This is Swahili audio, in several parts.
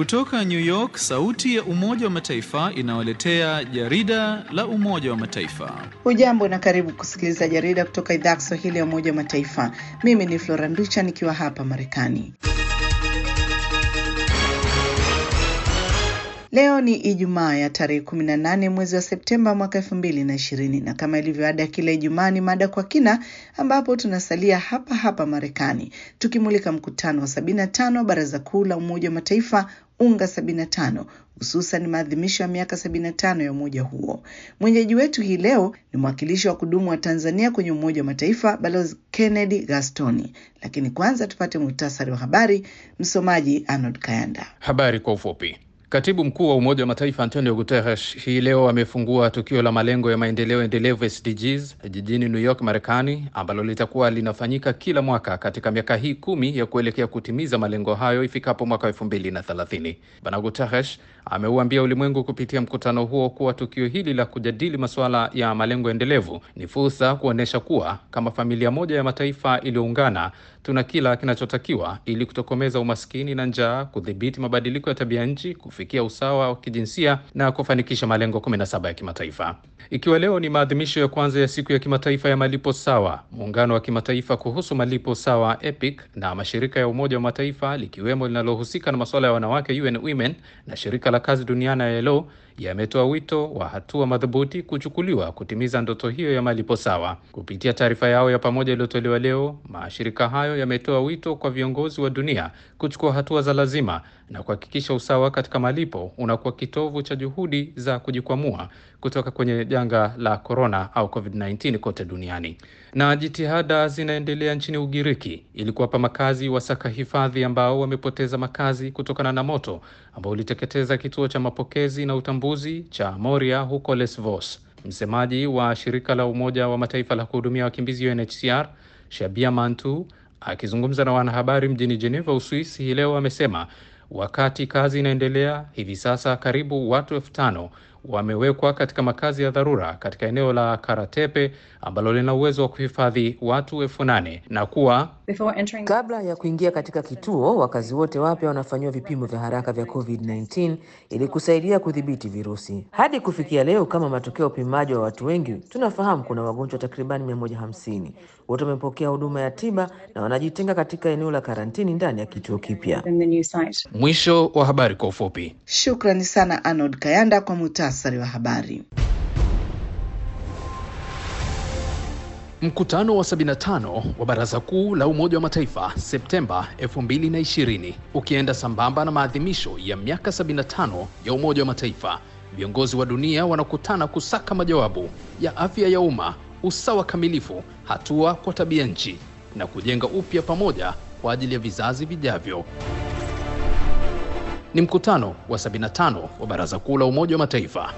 Kutoka New York, sauti ya Umoja wa Mataifa inawaletea jarida la Umoja wa Mataifa. Hujambo na karibu kusikiliza jarida kutoka idhaa ya Kiswahili ya Umoja wa Mataifa. Mimi ni Flora Nducha nikiwa hapa Marekani. Leo ni Ijumaa ya tarehe 18 mwezi wa Septemba mwaka 2020 na kama ilivyo ada kila Ijumaa ni mada kwa kina, ambapo tunasalia hapa hapa Marekani tukimulika mkutano wa 75 Baraza Kuu la Umoja wa Mataifa UNGA 75 hususan maadhimisho ya miaka 75 ya umoja huo. Mwenyeji wetu hii leo ni mwakilishi wa kudumu wa Tanzania kwenye Umoja wa Mataifa Balozi Kennedy Gastoni, lakini kwanza tupate muhtasari wa habari. Msomaji Arnold Kayanda. Habari kwa ufupi. Katibu mkuu wa Umoja wa Mataifa Antonio Guterres hii leo amefungua tukio la malengo ya maendeleo endelevu SDGs jijini New York, Marekani, ambalo litakuwa linafanyika kila mwaka katika miaka hii kumi ya kuelekea kutimiza malengo hayo ifikapo mwaka elfu mbili na thelathini. Bwana Guterres ameuambia ulimwengu kupitia mkutano huo kuwa tukio hili la kujadili masuala ya malengo endelevu ni fursa kuonyesha kuwa kama familia moja ya mataifa iliyoungana tuna kila kinachotakiwa ili kutokomeza umaskini na njaa, kudhibiti mabadiliko ya tabia nchi, kufikia usawa wa kijinsia na kufanikisha malengo 17 ya kimataifa. Ikiwa leo ni maadhimisho ya kwanza ya siku ya kimataifa ya malipo sawa, muungano wa kimataifa kuhusu malipo sawa EPIC na mashirika ya Umoja wa Mataifa likiwemo linalohusika na masuala ya wanawake UN Women na shirika la kazi duniani ILO yametoa wito wa hatua madhubuti kuchukuliwa kutimiza ndoto hiyo ya malipo sawa. Kupitia taarifa yao ya pamoja iliyotolewa leo, mashirika hayo yametoa wito kwa viongozi wa dunia kuchukua hatua za lazima na kuhakikisha usawa katika malipo unakuwa kitovu cha juhudi za kujikwamua kutoka kwenye janga la korona au COVID-19 kote duniani. Na jitihada zinaendelea nchini Ugiriki ili kuwapa makazi wasaka hifadhi ambao wamepoteza makazi kutokana na moto ambao uliteketeza kituo cha mapokezi na utambuzi cha Moria huko Lesvos. Msemaji wa shirika la Umoja wa Mataifa la kuhudumia wakimbizi UNHCR Shabia Mantu akizungumza na wanahabari mjini Geneva, Uswisi hii leo amesema wakati kazi inaendelea hivi sasa, karibu watu elfu tano wamewekwa katika makazi ya dharura katika eneo la Karatepe ambalo lina uwezo wa kuhifadhi watu elfu nane na kuwa entering... kabla ya kuingia katika kituo, wakazi wote wapya wanafanyiwa vipimo vya haraka vya COVID-19 ili kusaidia kudhibiti virusi. Hadi kufikia leo, kama matokeo ya upimaji wa watu wengi, tunafahamu kuna wagonjwa takribani 150. Wote wamepokea huduma ya tiba na wanajitenga katika eneo la karantini ndani ya kituo kipya. Mwisho wa habari kwa ufupi. Shukrani sana Arnold Kayanda kwa muhtasari wa habari. Mkutano wa 75 wa Baraza Kuu la Umoja wa Mataifa Septemba 2020 ukienda sambamba na maadhimisho ya miaka 75 ya Umoja wa Mataifa, viongozi wa dunia wanakutana kusaka majawabu ya afya ya umma, usawa kamilifu, hatua kwa tabia nchi na kujenga upya pamoja kwa ajili ya vizazi vijavyo. Ni mkutano wa 75 wa Baraza Kuu la Umoja wa Mataifa.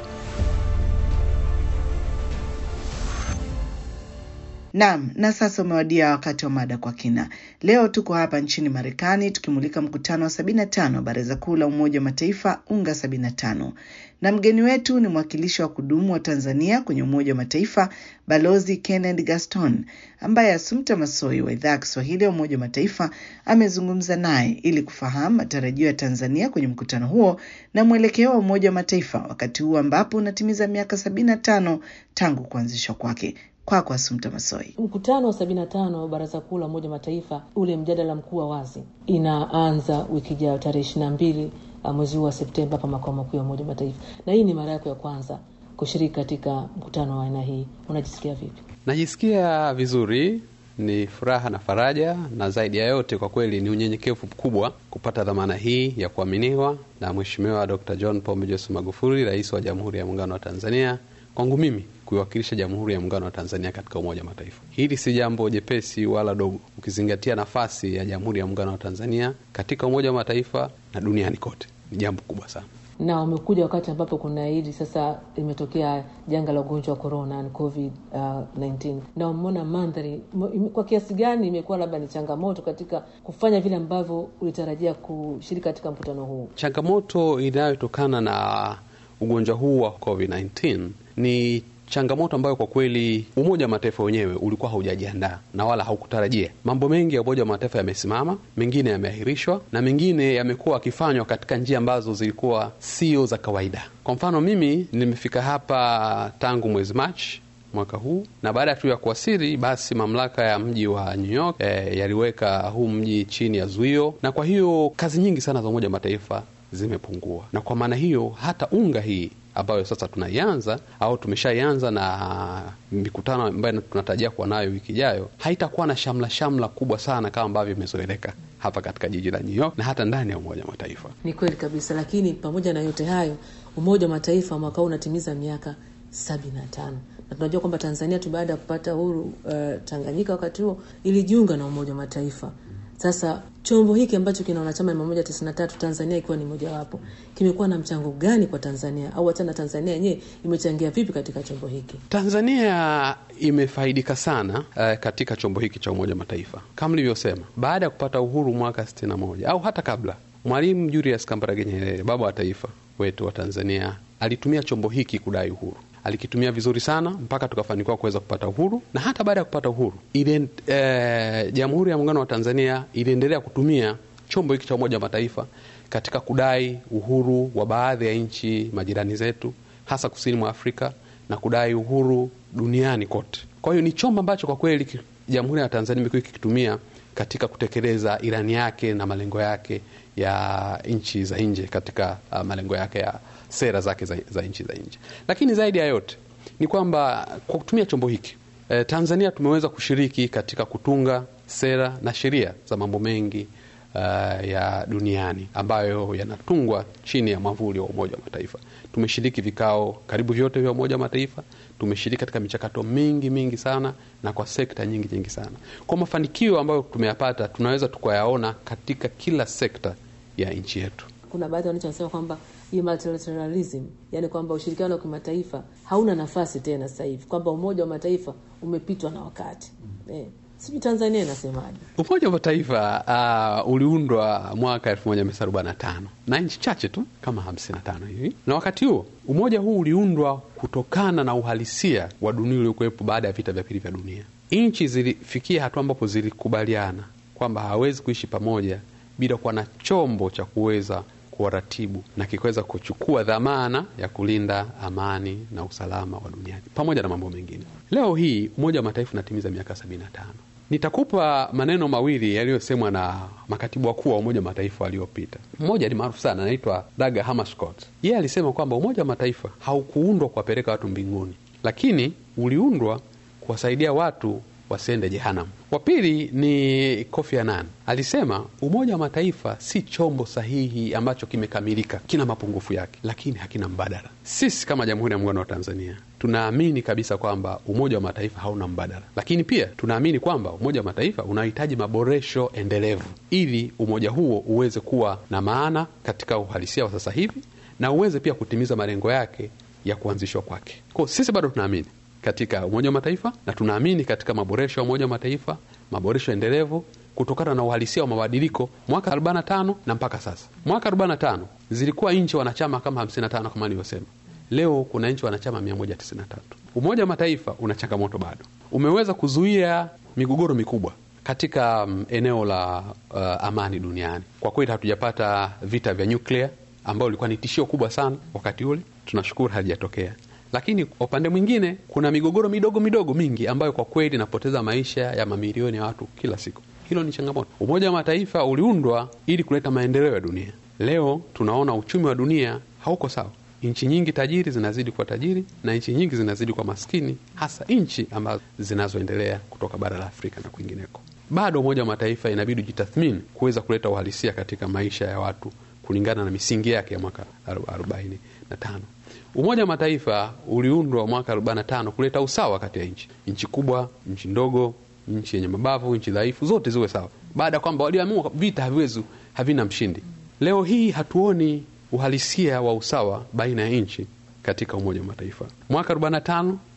Naam, na sasa umewadia wakati wa mada kwa kina. Leo tuko hapa nchini Marekani tukimulika mkutano wa 75 Baraza Kuu la Umoja wa Mataifa UNGA 75, na mgeni wetu ni mwakilishi wa kudumu wa Tanzania kwenye Umoja wa Mataifa Balozi Kennedy Gaston, ambaye Assumpta Massoi wa idhaa ya Kiswahili ya Umoja wa Mataifa amezungumza naye ili kufahamu matarajio ya Tanzania kwenye mkutano huo na mwelekeo wa Umoja wa Mataifa wakati huu ambapo unatimiza miaka 75 tangu kuanzishwa kwake. Kwako kwa Assumpta Massoi. Mkutano wa sabini na tano wa Baraza Kuu la Umoja Mataifa, ule mjadala mkuu wa wazi, inaanza wiki ijayo tarehe ishirini na mbili mwezi huu wa Septemba hapa makao makuu ya Umoja Mataifa, na hii ni mara yako ya kwanza kushiriki katika mkutano wa aina hii. Unajisikia vipi? Najisikia vizuri, ni furaha na faraja, na zaidi ya yote kwa kweli ni unyenyekevu mkubwa kupata dhamana hii ya kuaminiwa na Mheshimiwa Dr. John Pombe Joseph Magufuli, Rais wa Jamhuri ya Muungano wa Tanzania, kwangu mimi kuiwakilisha Jamhuri ya Muungano wa Tanzania katika Umoja wa Mataifa. Hili si jambo jepesi wala dogo, ukizingatia nafasi ya Jamhuri ya Muungano wa Tanzania katika Umoja wa Mataifa na duniani kote. Ni jambo kubwa sana na umekuja wakati ambapo kuna hili sasa imetokea janga la ugonjwa wa corona covid uh, 19 na umeona mandhari kwa kiasi gani imekuwa labda ni changamoto katika kufanya vile ambavyo ulitarajia kushiriki katika mkutano huu changamoto inayotokana na ugonjwa huu wa covid 19 ni changamoto ambayo kwa kweli Umoja wa Mataifa wenyewe ulikuwa haujajiandaa na wala haukutarajia. Mambo mengi ya Umoja wa Mataifa yamesimama, mengine yameahirishwa na mengine yamekuwa akifanywa katika njia ambazo zilikuwa sio za kawaida. Kwa mfano, mimi nimefika hapa tangu mwezi Machi mwaka huu na baada tu ya kuwasili, basi mamlaka ya mji wa New York e, yaliweka huu mji chini ya zuio, na kwa hiyo kazi nyingi sana za Umoja wa Mataifa zimepungua, na kwa maana hiyo hata unga hii ambayo sasa tunaianza au tumeshaianza na mikutano ambayo tunatarajia kuwa nayo wiki ijayo, haitakuwa na shamla shamla kubwa sana kama ambavyo imezoeleka hapa katika jiji la New York na hata ndani ya Umoja wa Mataifa. Ni kweli kabisa, lakini pamoja na yote hayo, Umoja wa Mataifa mwaka huu unatimiza miaka sabini na tano na tunajua kwamba Tanzania tu baada ya kupata uhuru uh, Tanganyika wakati huo ilijiunga na Umoja wa Mataifa. Sasa chombo hiki ambacho kina wanachama mia moja tisini na tatu Tanzania ikiwa ni mojawapo, kimekuwa na mchango gani kwa Tanzania au hata na Tanzania yenyewe imechangia vipi katika chombo hiki? Tanzania imefaidika sana uh, katika chombo hiki cha Umoja wa Mataifa kama nilivyosema, baada ya kupata uhuru mwaka sitini na moja au hata kabla, Mwalimu Julius Kambarage Nyerere, baba wa taifa wetu wa Tanzania, alitumia chombo hiki kudai uhuru alikitumia vizuri sana mpaka tukafanikiwa kuweza kupata uhuru, na hata baada ya kupata uhuru ile e, Jamhuri ya Muungano wa Tanzania iliendelea kutumia chombo hiki cha Umoja wa Mataifa katika kudai uhuru wa baadhi ya nchi majirani zetu, hasa kusini mwa Afrika na kudai uhuru duniani kote. Kwa hiyo ni chombo ambacho kwa kweli Jamhuri ya Tanzania imekuwa ikikitumia katika kutekeleza ilani yake na malengo yake ya nchi za nje katika uh, malengo yake ya sera zake za, za nchi za nje. Lakini zaidi ya yote ni kwamba kwa kutumia chombo hiki e, Tanzania tumeweza kushiriki katika kutunga sera na sheria za mambo mengi uh, ya duniani ambayo yanatungwa chini ya mwavuli wa Umoja wa Mataifa. Tumeshiriki vikao karibu vyote vya Umoja wa Mataifa, tumeshiriki katika michakato mingi mingi sana na kwa sekta nyingi nyingi sana. Kwa mafanikio ambayo tumeyapata, tunaweza tukayaona katika kila sekta ya nchi yetu. Kuna baadhi ya wananchi wanasema kwamba hii multilateralism, yani kwamba ushirikiano wa kimataifa hauna nafasi tena sasa hivi, kwamba Umoja wa Mataifa umepitwa na wakati mm. eh. Sijui Tanzania inasemaje? Umoja wa Mataifa uh, uliundwa mwaka 1945 na nchi chache tu kama 55 hivi, na wakati huo umoja huu uliundwa kutokana na uhalisia wa dunia uliokuwepo baada ya vita vya pili vya dunia. Nchi zilifikia hatua ambapo zilikubaliana kwamba hawezi kuishi pamoja bila kuwa na chombo cha kuweza kuwaratibu na kikiweza kuchukua dhamana ya kulinda amani na usalama wa duniani pamoja na mambo mengine. Leo hii Umoja wa Mataifa unatimiza miaka sabini na tano. Nitakupa maneno mawili yaliyosemwa na makatibu wakuu wa Umoja wa Mataifa waliopita. Mmoja ni maarufu sana, anaitwa Daga Hammarskjöld. Yeye alisema kwamba Umoja wa Mataifa haukuundwa kuwapeleka watu mbinguni, lakini uliundwa kuwasaidia watu wasiende jehanamu. Wa pili ni Kofi Annan alisema Umoja wa Mataifa si chombo sahihi ambacho kimekamilika, kina mapungufu yake, lakini hakina mbadala. Sisi kama Jamhuri ya Muungano wa Tanzania tunaamini kabisa kwamba Umoja wa Mataifa hauna mbadala, lakini pia tunaamini kwamba Umoja wa Mataifa unahitaji maboresho endelevu ili umoja huo uweze kuwa na maana katika uhalisia wa sasa hivi na uweze pia kutimiza malengo yake ya kuanzishwa kwake. Kwa sisi bado tunaamini katika Umoja wa Mataifa na tunaamini katika maboresho ya Umoja wa Mataifa, maboresho endelevu kutokana na uhalisia wa mabadiliko mwaka 45 na mpaka sasa. Mwaka 45 zilikuwa nchi wanachama kama 55 kama nilivyosema. Leo kuna nchi wanachama 193. Umoja wa Mataifa una changamoto bado, umeweza kuzuia migogoro mikubwa katika um, eneo la uh, amani duniani. Kwa kweli hatujapata vita vya nyuklia ambayo ilikuwa ni tishio kubwa sana wakati ule, tunashukuru halijatokea lakini kwa upande mwingine kuna migogoro midogo midogo mingi ambayo kwa kweli inapoteza maisha ya mamilioni ya watu kila siku. Hilo ni changamoto. Umoja wa Mataifa uliundwa ili kuleta maendeleo ya dunia. Leo tunaona uchumi wa dunia hauko sawa. Nchi nyingi tajiri zinazidi kuwa tajiri na nchi nyingi zinazidi kuwa maskini, hasa nchi ambazo zinazoendelea kutoka bara la Afrika na kwingineko. Bado Umoja wa Mataifa inabidi ujitathmini kuweza kuleta uhalisia katika maisha ya watu kulingana na misingi yake ya mwaka arobaini na tano. Umoja wa Mataifa uliundwa mwaka 45 kuleta usawa kati ya nchi, nchi kubwa, nchi ndogo, nchi yenye mabavu, nchi dhaifu, zote ziwe sawa, baada ya kwamba waliamua vita haviwezi, havina mshindi. Leo hii hatuoni uhalisia wa usawa baina ya nchi katika Umoja wa Mataifa. Mwaka 45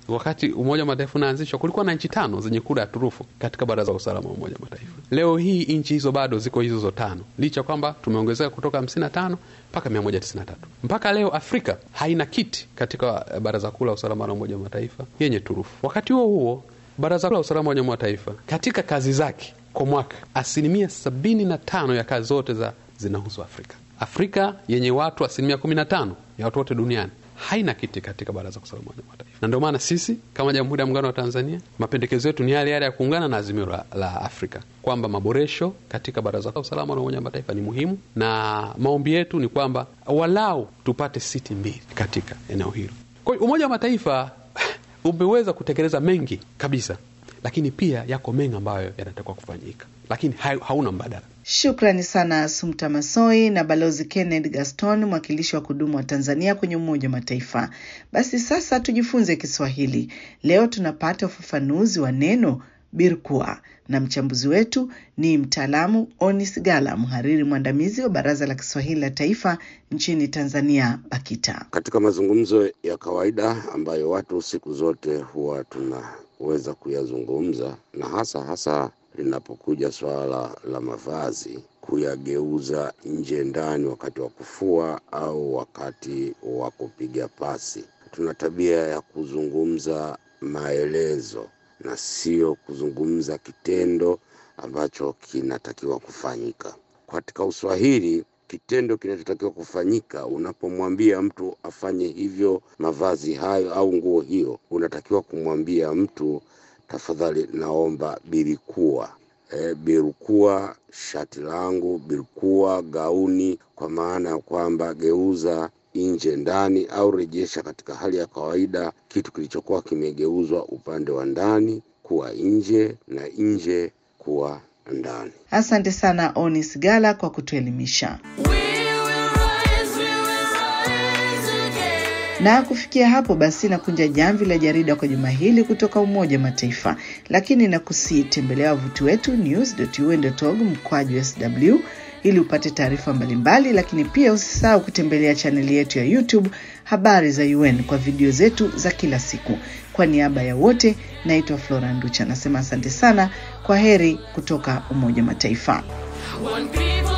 wakati Umoja wa Mataifa unaanzishwa kulikuwa na nchi tano zenye kura ya turufu katika Baraza la Usalama wa Umoja wa Mataifa. Leo hii nchi hizo bado ziko hizo hizo tano, licha kwamba tumeongezeka kutoka 55 mpaka 193. Mpaka leo Afrika haina kiti katika Baraza Kuu la Usalama la Umoja wa Mataifa yenye turufu. Wakati huo huo, Baraza Kuu la Usalama wa Umoja wa Mataifa katika kazi zake kwa mwaka, asilimia sabini na tano ya kazi zote za zinahusu Afrika. Afrika yenye watu asilimia 15 ya watu wote duniani haina kiti katika baraza la usalama wa mataifa, na ndio maana sisi kama Jamhuri ya Muungano wa Tanzania mapendekezo yetu ni yale yale ya kuungana na azimio la, la Afrika kwamba maboresho katika baraza la usalama la Umoja wa Mataifa ni muhimu, na maombi yetu ni kwamba walau tupate siti mbili katika eneo hilo. Kwa hiyo Umoja wa Mataifa umeweza kutekeleza mengi kabisa, lakini pia yako mengi ambayo yanatakiwa kufanyika, lakini hauna mbadala. Shukrani sana Sumta Masoi na Balozi Kenneth Gaston, mwakilishi wa kudumu wa Tanzania kwenye Umoja wa Mataifa. Basi sasa tujifunze Kiswahili. Leo tunapata ufafanuzi wa neno birkua na mchambuzi wetu ni mtaalamu Onis Gala, mhariri mwandamizi wa Baraza la Kiswahili la Taifa nchini Tanzania, BAKITA. Katika mazungumzo ya kawaida ambayo watu siku zote huwa tunaweza kuyazungumza na hasa hasa linapokuja swala la mavazi, kuyageuza nje ndani wakati wa kufua au wakati wa kupiga pasi. Tuna tabia ya kuzungumza maelezo na sio kuzungumza kitendo ambacho kinatakiwa kufanyika. Katika Uswahili, kitendo kinachotakiwa kufanyika, unapomwambia mtu afanye hivyo, mavazi hayo au nguo hiyo, unatakiwa kumwambia mtu tafadhali naomba birikua. E, birukua shati langu, birukua gauni, kwa maana ya kwamba geuza nje ndani, au rejesha katika hali ya kawaida kitu kilichokuwa kimegeuzwa upande wa ndani kuwa nje na nje kuwa ndani. Asante sana Onis Gala kwa kutuelimisha. Na kufikia hapo basi, nakunja jamvi la jarida kwa juma hili kutoka Umoja wa Mataifa, lakini nakusii tembelea wavuti wetu news.un.org mkwaju sw ili upate taarifa mbalimbali, lakini pia usisahau kutembelea chaneli yetu ya YouTube habari za UN kwa video zetu za kila siku. Kwa niaba ya wote, naitwa Flora Nducha, nasema asante sana, kwa heri kutoka Umoja wa Mataifa. One people